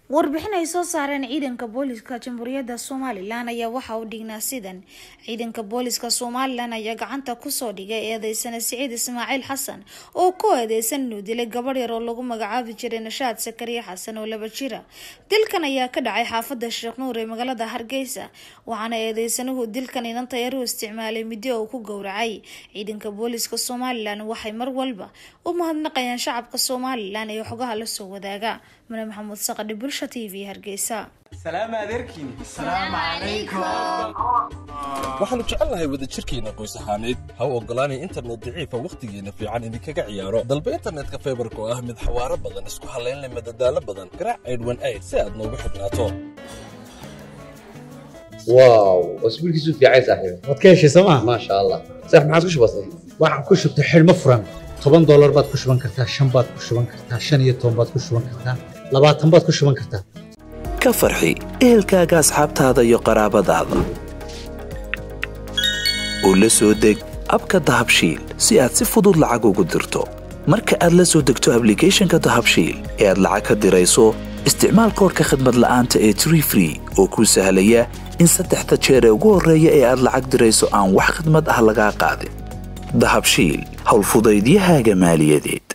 warbixin ay soo saareen ciidanka booliska jamhuuriyadda somalilan ayaa waxa uu dhignaa sidan ciidanka booliska somalilan ayaa gacanta kusoo dhigay eedeysana siciid ismaaciil xasan oo ku eedeysan inuu dilay gabadh yar oo lagu magacaabi jiray nashaad sakariya xasan oo laba jira dilkan ayaa ka dhacay xaafada sheekh nuur ee magaalada hargeysa waxaana eedeysanuhu dilkan inanta yar u isticmaalay middo uu ku gowracay ciidanka booliska somalilan waxay mar walba u mahadnaqayaan shacabka somalilan ee xogaha lasoo wadaaga mane maxamuud saqadhi bulsha t v hargeysa waxaannu jecelnahay wadajirkeenna qoys ahaaneyd ha u oggolaanay internet daciifa wakhtigeenna fiican idinkaga ciyaaro dalba internetka faybarka oo ah mid xawaaro badan isku hallaynleh madadaalo badan garaac aydhwan ayd si aad noogu xidhnaato واو اسبوع كيسو في عايز احيو waad ka heshay sooma ما شاء الله صح ما عاد كش بسيط waxaan ku shubtay xidhmo furan toban doolar baad ku shuban kartaa shan baad ku shuban kartaa shan iyo toban baad ku shuban kartaa labaatan baad ku shuban kartaa ka farxi ehelkaaga asxaabtaada iyo qaraabadaada u la soo deg abka dahabshiil si aad si fudud lacag ugu dirto marka aad la soo degto ablicathonka dahabshiil ee aad lacag ka dirayso isticmaal koorka khadmad la'aanta ee tree free oo kuu sahlaya in saddexda jeer ee ugu horreeya ee aad lacag dirayso aan wax khidmad ah lagaa qaadin dahabshiil howlfudaydiyahaaga maaliyadeed